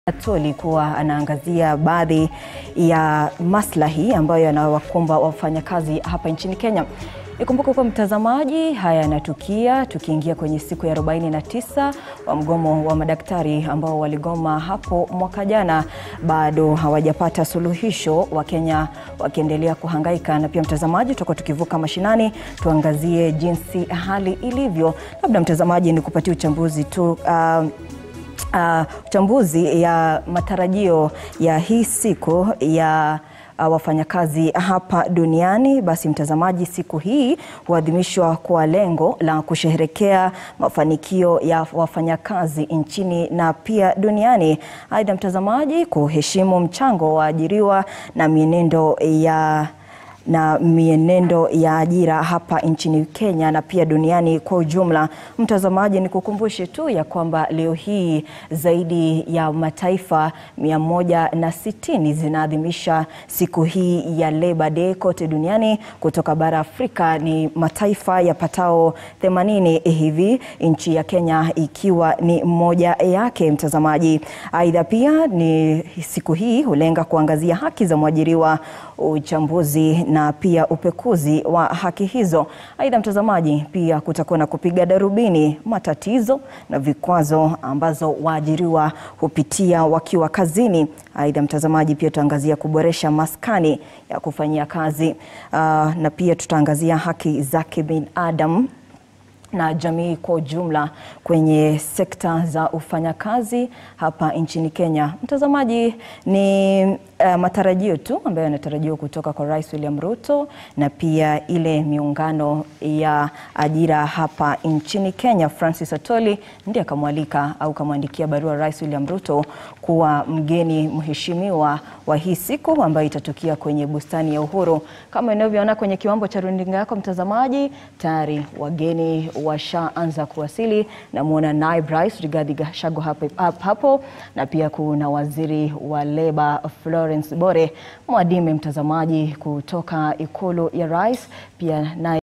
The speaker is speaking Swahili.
Atoli kuwa anaangazia baadhi ya maslahi ambayo yanawakumba wafanyakazi hapa nchini Kenya. Ikumbuke kwa mtazamaji, haya yanatukia tukiingia kwenye siku ya 49 wa mgomo wa madaktari ambao waligoma hapo mwaka jana, bado hawajapata suluhisho, Wakenya wakiendelea kuhangaika. Na pia mtazamaji, tutakuwa tukivuka mashinani, tuangazie jinsi hali ilivyo. Labda mtazamaji, ni kupatia uchambuzi tu uh, Uh, uchambuzi ya matarajio ya hii siku ya uh, wafanyakazi hapa duniani. Basi mtazamaji, siku hii huadhimishwa kwa lengo la kusherehekea mafanikio ya wafanyakazi nchini na pia duniani. Aidha mtazamaji, kuheshimu mchango wa ajiriwa na mienendo ya na mienendo ya ajira hapa nchini Kenya na pia duniani kwa ujumla. Mtazamaji, ni kukumbushe tu ya kwamba leo hii zaidi ya mataifa mia moja na sitini zinaadhimisha siku hii ya Labor Day kote duniani. Kutoka bara Afrika ni mataifa yapatao 80 hivi, nchi ya Kenya ikiwa ni moja yake. Mtazamaji, aidha pia ni siku hii hulenga kuangazia haki za mwajiriwa, uchambuzi na pia upekuzi wa haki hizo. Aidha mtazamaji, pia kutakuwa na kupiga darubini matatizo na vikwazo ambazo waajiriwa hupitia wakiwa kazini. Aidha mtazamaji, pia tutaangazia kuboresha maskani ya kufanyia kazi uh, na pia tutaangazia haki za kibinadamu na jamii kwa ujumla kwenye sekta za ufanyakazi hapa nchini Kenya. Mtazamaji, ni uh, matarajio tu ambayo yanatarajiwa kutoka kwa Rais William Ruto na pia ile miungano ya ajira hapa nchini Kenya. Francis Atoli ndiye akamwalika au kamwandikia barua Rais William Ruto kuwa mgeni mheshimiwa wa hii siku ambayo itatukia kwenye bustani ya Uhuru. Kama inavyoona kwenye kiwambo cha runinga yako mtazamaji, tayari wageni washaanza kuwasili. Namwona naibu rais Rigathi Gachagua hapo, hapo na pia kuna waziri wa leba Florence Bore Mwadime, mtazamaji kutoka ikulu ya rais pia naye